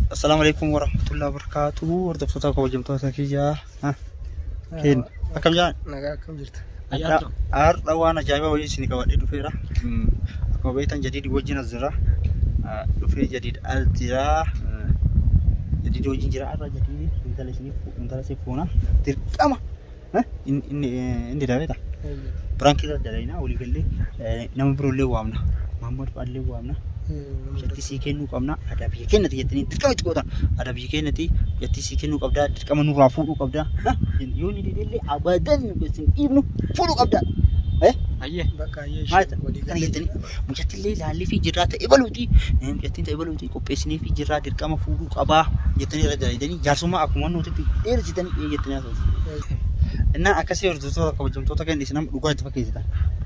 Assalaamu alaikum warahmatullahi wabarakatuh. Hordoftoota kabajamtoota kiyyaa. Keen akkam jiraan? Nagaa akkam jirta? Har'a waan ajaa'ibaa wayii isin qabadhee dhufeera. Akkuma beektan jadiidi wajjin as jira. Dhufee jadiid as jira. Jadiidi wajjin jira. Har'a jadiidi intala isiniif intala isiniif fuuna. Dirqama. Inni dabeeta. Biraankiirra dalaginaa walii gallee nama biroollee waamna. Maammood fa'aallee waamna. Jatti sii kennuu qabna. Aadaa biyya keenyati jettanii dirqama itti gootan. Aadaa biyya keenyati jatti sii kennuu qabdaa. Dirqama nurraa fuudhuu qabdaa. Yoo ni didellee abadan isin dhiibnu fuudhuu qabdaa. Ayyee. Bakka ayyee Maal ishee walii kana jettanii mucattillee laallee fi jirraa ta'e baluuti. Mucattiin ta'e baluuti qopheessinee fi jirraa dirqama fuudhuu qabaa jettanii irra dalaganii jaarsummaa akkuma nuti dheersitanii jettanii haasa'u. Innaan akkasii hordoftoota kabajamtoota keenya isin amma dhugaa itti fakkeessitan.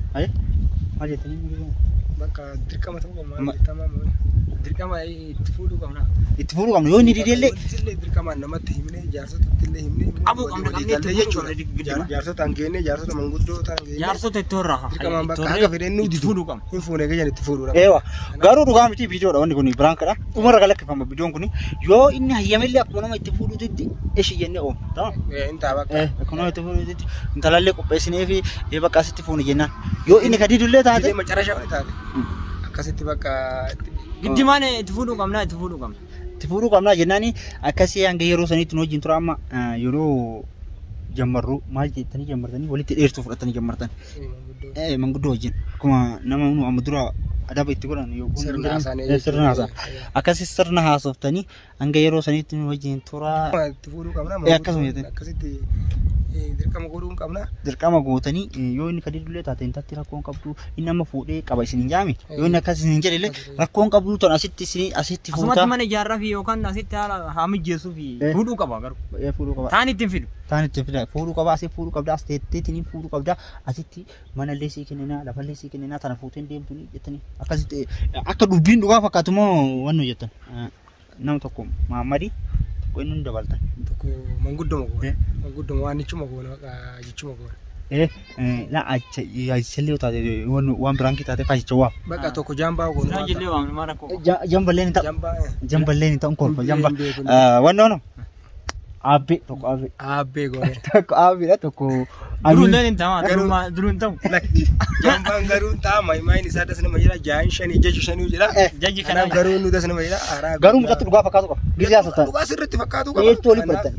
Maal jettanii bakka dirqama ta'uu qabna. Ma- Dirqama dirqama itti fuudhuu qabna. itti fuudhuu qabna yoo ni didellee Illee dirqamaan namatti himne jaarsotatti illee himne. Abuu qabna qabnee itti fuudhuu qabna giddima. Jaar- Jaarsota hangeenye jaarsota manguddoo ta'an Jaarsota itti horraa. Dirqamaan bakka akka fedhen nu itti didu. fuudhuu qabna. Hin fuune gayyan itti fuudhuudha. Eewa garuu dhugaa miti viidiyoodha wanni kun biraankiidha. Dhumarra galakkifama viidiyoon kun yoo inni hayyamellee akkuma nama itti fuudhuutti eshi jennee oomna. Ta'aa? Hin ta'a bakka. Eh, akkuma nama itti fuudhuutti intalallee qopheessinee fi ee bakka asitti fuuni jennaan. Yoo inni kadidullee taate Illee macarashaa wali taate. Akkasitti bakka Giddimaan itti fuudhuu qabna itti fuudhuu qabna. itti fuudhuu qabnaa jennaani akkasii hanga yeroo saniitti nu wajjin tura amma eh, yeroo jammarru maal jettanii jammartanii walitti dheertuu fudhatanii jammartan. manguddoo. Eh, manguddoo wajjin akkuma nama nu amma dura adaba itti godhan yookiin Sirna haasaanii Eh, sirna haasaa. jechuudha. Akkasii sirna haasoftanii hanga yeroo saniitti nu wajjin tura Itti fuudhuu qabna. Eh, akkasuma jettee. Akkasitti eh, dirqama godhuu qabna. dirqama gootanii eh, yoo inni kadidullee taate intatti rakkoon qabdu inni amma fuudhee qaba isin hin jaami yoo inni akkas isin hin jedhillee rakkoon qabdu ton asitti isin asitti Asumatti fuutaa mana ijaarraa fi yookaan asitti haala haa mijeessuu fi Eh. fuudhuu qaba garuu. Eh, fuudhuu qaba Taan ittiin fidu. taan itti fida fuudhuu qaba asii fuudhuu qabda as teetteetiin fuudhuu qabda asitti mana illee sii kenninaa lafa illee sii kenninaa tana fuuteen deemtu jettanii akkasitti eh, akka dubbiin dhugaa fakkaatu moo wannu jettan Eh, nama tokko maammadi tokko inni nu dabaltan Tokko manguddoma Eh. goona. Manguddoma waan ichuma goona bakka jechuma goona. eh eh, la acha aichallee taate wannu waan biraankii taate faashicha waa Bakka tokko jaambaa goona. Isaan jillee waamne maal rakkoo. jamballeen hin ta'u Jaambaa. eh. jamballeen hin ta'u kolfa jamba Hin beeku. wanno no abbe tokko abbe Aabbee goona. tokko abbeedha tokko Duruulleen hin ta'u garuu duruu hin ta'u. Jaambaan garuu ta'a maayimaan isaa das nama jira jaa'in shanii jechu shanii jira. Eh, Jajji Kanaaf kanaaf garuu nu das nama jira. Haaraa garuu mucatti dhugaa fakkaatu qaba gisee haasoftan Dhugaa sirriitti fakkaatu qaba. eetti olii fudhatan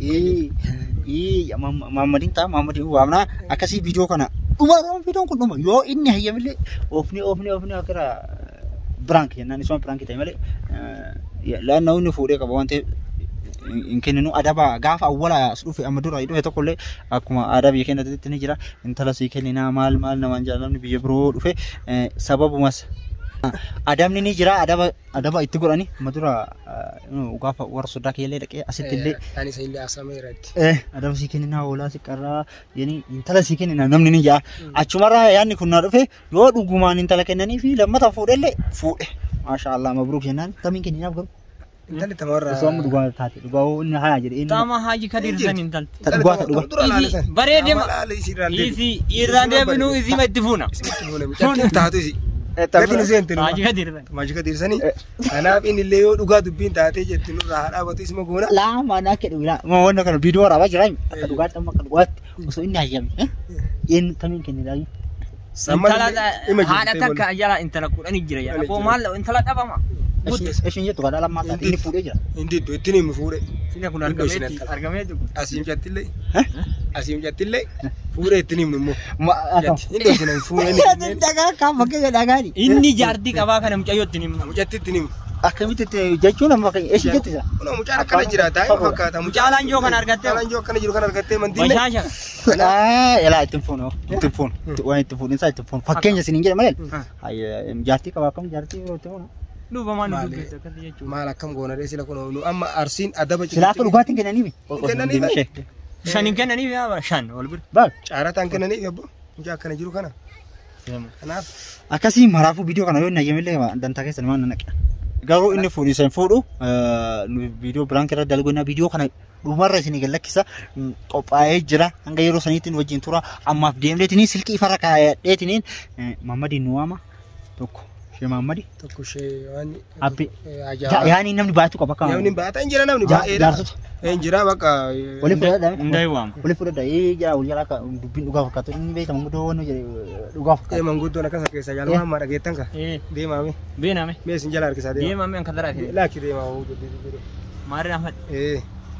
ee maammadiin ta'a maammadiin waamnaa akkasii viidiyoo kana dhuma dhuma viidiyoon kun dhuma yoo inni hayyamillee oofni oofni oofni akkira biraank jennaan isuma biraank ta'e malee laannaa inni fuudhee qaba waan ta'eef hin kenninu adaba gaafa awwala as dhufe amma dura dhufe tokkollee akkuma aadaa biyya keenyatti ni jira intala sii kenninaa maal maal namaan jaalamni biyya biroo dhufe eh, sababumas adabni ni jira adaba adaba itti godhani amma dura eh, gaafa warra sodaa keellee dhaqee asitti illee Ani isa illee asamee irratti. Eh, adaba sii kenninaa hoolaa si qarraa yeni intala sii kenninaa namni ni jaa achumarraa yaadni kun na dhufe yoo dhugumaan intala kennanii fi lammata fuudhellee fuudhe maasha Allah mabruuk jennaan tamiin kenninaaf garuu Intalli tamarraa. osoo amma dhugaa taate dhugaa inni haa jedhe inni Taama haaji kadir san hin talte. ta dhugaa ta dhugaa Dura laale san. Bareedee ma- Laale isiirraan deebi. Isi irraan deebinuu isii ma itti fuuna. Isitti fuune mucatti taatu isi. Gati nu seente Haaji numa. kadir san. Maajika diirsanii. Kanaaf inni illee yoo dhugaa dubbiin taatee jetti nurraa haa dhaabatu isuma goona. lama na ke dhugaa ma wannan kana bidiyo waraabaa jira akka dhugaatti amma akka dhugaatti osoo inni hayyame inni tamiin kennidhaa Intala haadha takka jala intala kudhanii jira jala. Koo maal intala dhabama. ishin jettu kadhaa lammaa taate inni fuudhee jira Hindi iddoo ittiin himu fuudhe. Sina kun Iddoo isheen argameetti intala. argameetti kun. Asii mucattillee. Asii mucattillee. Fuudhe ittiin himnu immoo. ma akka Iddoo isheen fuudhe. dhagaa kan fakkeenya dhagaani Inni jaartii qabaa kana mucayyoo ittiin himna. Mucatti ittiin himu. akkamitti itti jechuun amma fakkeenya ishin jettisa Kunoo mucaan akkana jira taa'ee fakkaata. Mucaalaan joo kan argattee. Mucaalaan joo akkana jiru kan argattee mantiilee. Bashaasha. Elaa ittiin fuunu ittiin fuunu waan ittiin fuunu isaa ittiin fuunu fakkeenya isin hin jedhe malee jaartii qaba akkam jaartii yeroo itti fuunu. Dhuufa maal Maali? dubbatti akkasii jechuudha. Maal akkam goona dee sila kunoo nu amma arsiin adaba Silaa akka dhugaatiin kennaniifi. Kennaniifi. Shan hin kennaniif yaa shan wal bira. Baal Caarataan kennanii yabbo. Mucaa akkana jiru kana. Kanaaf akkasii maraafuu viidiyoo kana yoo hin hayyamillee dantaa keessan waan naqe. Garuu inni fuudhisan fuudhu viidiyoo biraan keessa dalgoonaa viidiyoo kana dhumarra isin gallakkisa qophaa'ee jira hanga yeroo saniitiin wajjin tura ammaaf deemteetiniin silkii ifarra kaayadheetiniin mammadiin nu waama tokko Shee Maammadi. Tokko ishee waan. Abbi. Ajaa. Yaani namni baay'atu qaba akka. Namni baata hin jira namni Ja- baay'eedha. jaarsota. Hin jira bakka. Waliin fudhadha. Hundee waama. Waliin fudhadha. Ee jaa wal jalaa akka dubbiin dhugaa fakkaatu inni beekama guddoo waan dhugaa Ee fakkaatu. manguddoon akkasa keessa jaalama amma dhageettan ka. Eh, Deemaame. beename. Mee isin jala harkisaa deema. Deemame an kadara fi. Laakki deemaa manguddoon. Maarri Ahmad. Ee.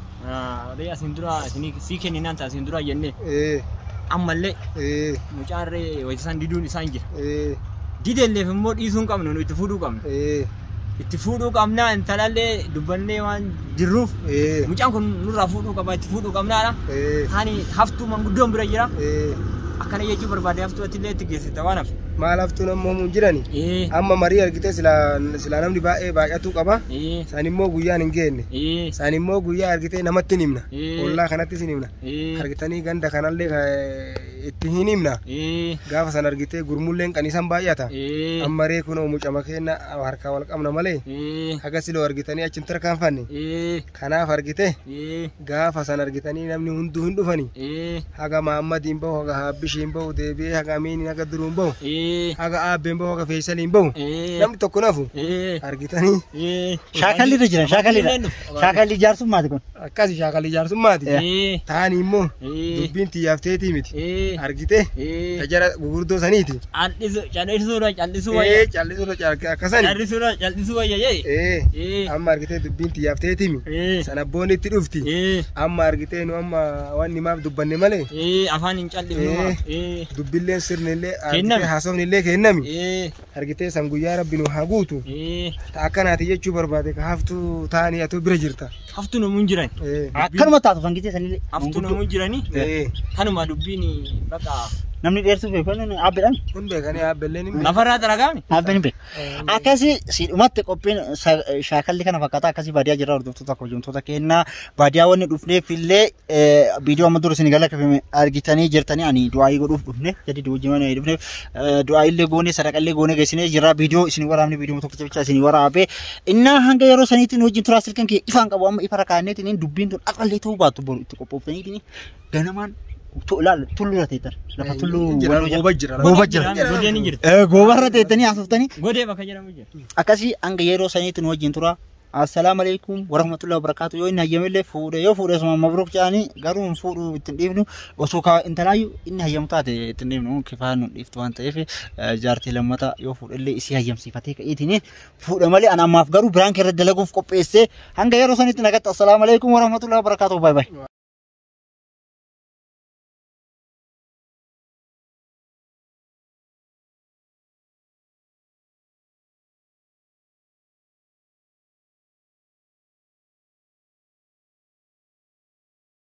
Odee asin dura isinii sii kenninaan ta'a asin dura jennee Ee. ammallee Ee. mucaarree wayisaan diduun isaan jira. Ee. Didelleef immoo dhiisuu hin qabnu nu itti fuudhuu qabna. Ee. Itti fuudhuu qabnaa intalallee dubbannee waan jirruuf Ee. mucaan kun nurraa fuudhuu qaba itti fuudhuu qabnaadha. Ee. Kaani haftuu manguddoon bira jira. Ee. Akkana jechuu barbaade haftuu ati illee itti geessita waan hafe. Maal haftuun ammoo hin jirani. Eh, Amma marii argitee silaa silaa namni baay'ee baay'atuu qaba. eh, Isaan immoo guyyaan hin geenne. eh, Isaan immoo guyyaa argitee namatti hin himna. Eh. Ollaa kanattis hin himna. eh, Argitanii ganda kanallee ka- itti hin himna. eh, Gaafa san argitee gurmulleen qaniisan baay'ata. eh, Amma ree kunoo mucama keenna harkaa wal qabna malee. eh, Haga siloo argitanii achi hin tarkaanfanne. eh, Kanaaf argite eh, gaafa san argitanii namni hunduu hin dhufani. eh, Haga Maammadiin bahu, haga Haabbishiin bahu, deebi'ee haga Amiiniin haga Duruun bahu, eh, haga Aabbeen bahu, haga Feesaliin bahu. eh, Namni tokko nafu eh, argitanii eh. Shaakalli irra jiran shaakalli irra. Shaakalli jaarsummaati kun. akkasi shaakalli jaarsummaati. Eh, Taani immoo eh, dubbiin xiyyaafteetii miti. eh, Argite eh. tajara gurguddoo saniiti. Callisu- callisuudha, callisuu Ee wayya. callisuudha akkasani. Callisuudha, callisuu wayya jee. Ee Eh, amma argitee dubbiin xiyyaafteetii mi. eh, Sana boonni itti dhufti. eh, Amma argitee nu amma waan himaaf dubbanne malee eh, afaan hin callifnu. Eh, dubbilleen sirnillee Kenname. argitee haasofnillee kennami. eh, Argitee san guyyaa rabbi nu haa guutu. eh. Ta akkanaati jechuu barbaade ka haftuu taanii atoo bira jirta. Haftu namuun jiran. Ee. Akkanuma taatu kan gitee sanillee. Haftu namuun jiranii. Ee. Kanuma dubbiin bakka Namni dheersuuf beeku abbeedhaan. Kun beekanii haabelleen hin beeku. lafarraa dalagaame. Abbeen hin beeku. Akkasii siidhumatti qophiin sa- shaakalli kana fakkaata akkasii baadiyyaa jirra hordoftoota hojjettoota kennaa baadiyyaa wanni dhufneef illee viidiyoo amma dura isin galaqqafame argitanii jirtanii ani du'aayii godhuuf dhufne jadi wajjin waan dhufneef du'aayii illee goone sadaqallee goone geessinee jirra viidiyoo isin waraabne viidiyoo tokkicha bicha isin waraabe innaa hanga yeroo saniitiin wajjin turaa silkan kee ifaan qabu amma ifa rakkaanneetiin dubbiin tun aqallee ta'uu baattu boru itti qophooftaniitiin ganamaan ilaala tulluu teettan lafa tulluu Jira, walloo jira. gooba jira. Gooba jira. Godeen hin jirti. Eh, Goobarra teettanii haasoftanii Godee bakka jedhamu jira. akkasii hanga yeroo saniitiin wajjin tura. Assalaamu alaikum warahmatullahi wabarakatuh yoo inni hayyamellee fuudhe yoo fuudhe suma mabruk jedhanii garuu hin fuudhu ittiin dhiifnu osoo kaa intalaayyuu inni hayyamu taate ittiin dhiifnu kifaa nu dhiiftu waan ta'eef eh, jaartii lammata yoo fuudhellee isii hayyamsiifatee ka'eetiin fuudha malee ana ammaaf garuu biraan keerra dalaguuf qopheessee hanga yeroo saniitti nagaatti assalaamu alaikum warahmatullahi wabarakatuh bye bye.